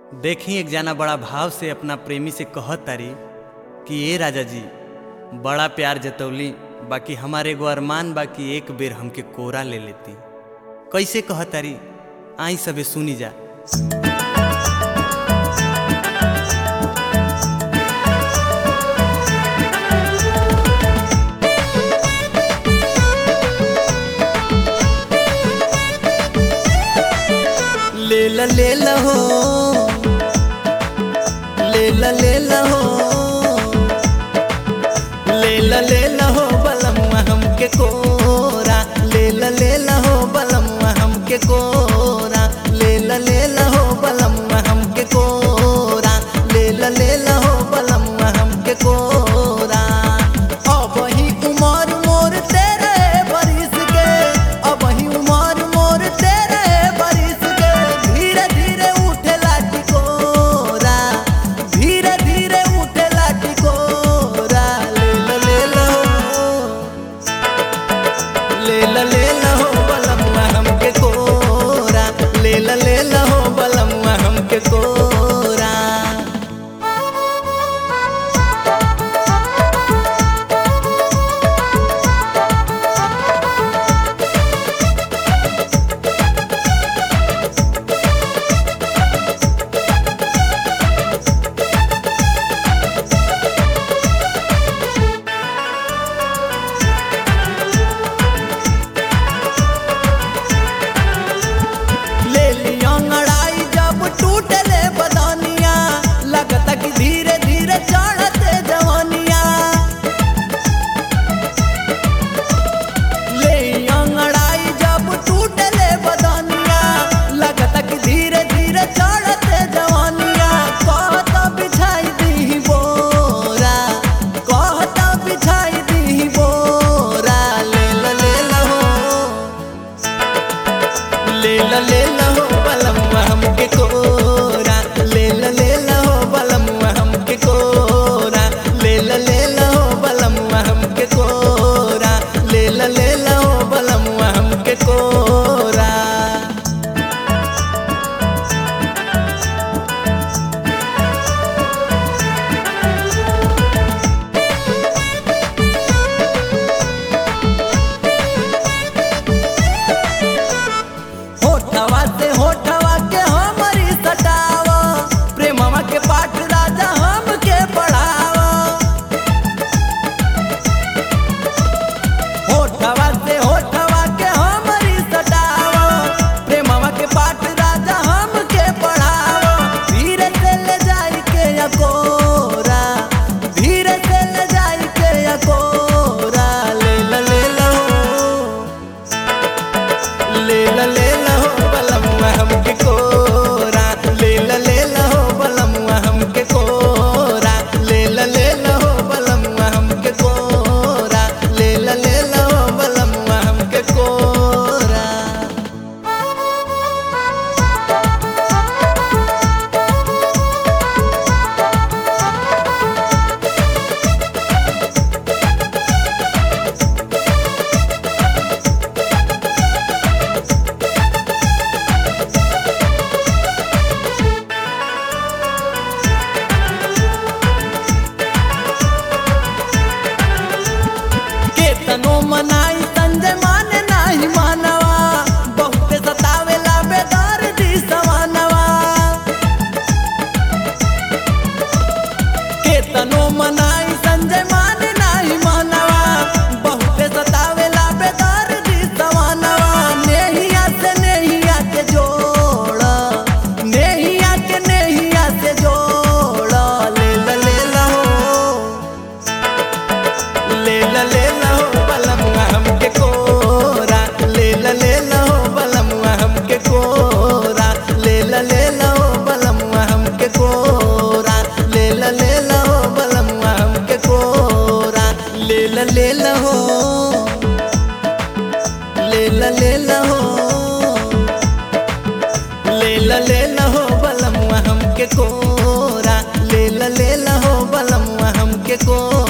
देखी एक जना बड़ा भाव से अपना प्रेमी से कहत तारी कि ए राजा जी बड़ा प्यार जतौली बाकी हमारे एगो अरमान बाकी एक बेर हमके कोरा ले लेती कैसे कहत तारी आई सबे सुनी जा ले ला ले ला हो ले ला ले ला हो ले ला ले ला हो बलम्मा हमके कोरा ले ला ले ला हो बलम्मा हमके कोरा ले ला ले ला हो बलम्मा हमके कोरा ले ला ले ला हो बलम्मा हमके कोरा अब ही उमर मोर तेरे बरिस के अब ही उमर मोर तेरे बरिस के धीरे धीरे उठे लाठी कोरा धीरे धीरे उठे लाठी कोरा ले ला ले ला हो ले ला ले ला हो बलम्मा हमके कोरा ले ला ले ला हो बलम्मा हमके कोरा ले लिया अंगड़ाई जब टूटले बदनिया लगता कि धीरे धीरे चढ़ते जवानिया ले अंगड़ाई जब टूटले बदनिया लगता कि धीरे धीरे चढ़ते जवानिया कहता बिछाई दी बोरा कहता बिछाई दी बोरा ले ला ले ला हो ले ला ले ला हो बलम्मा हमके कोरा ले ला ले ला हो बलम्मा हमके कोरा ले ला ले ला हो बलम्मा हमके कोरा ले ला ले ला हो बलम्मा हमके कोरा होठवा से होठवा के हमरी सटावा प्रेमवा के पाठ राजा हमके पढ़ावा होठवा से होठवा के हमरी सटावा प्रेमवा के पाठ राजा हमके पढ़ावा धीरे से ले जाई के अकोरा धीरे से ले जाई के अकोरा ले ला ले ला हो ले ला ले ला हो बलम्मा हमके कोरा ले ला ले ला हो बलम्मा हमके कोरा ले ला ले ला हो बलम्मा हमके कोरा ले ला ले ला हो बलम्मा हमके कोरा केतनो मनाई संजय माने नाही मानवा बहुत सतावेला बेदार दी सवानवा केतनो मनाई संजय माने नाही मानवा बहुत सतावेला बेदार दी सवानवा नेहिया से नेहिया के जोड़ नेहिया के नेहिया से जोड़ ले ला ले ला हो ले ला ले ला हो बलमुआ हमके कोरा ले ला ले ला हो बलमुआ हमके कोरा ले ला ले ला हो बलमुआ हमके कोरा ले ला ले ला हो बलमुआ हमके कोरा ले ला ले ला हो ले ला ले ला हो ले ला ले ला हो बलमुआ हमके कोरा ले ला ले ला हो बलमुआ हमके कोरा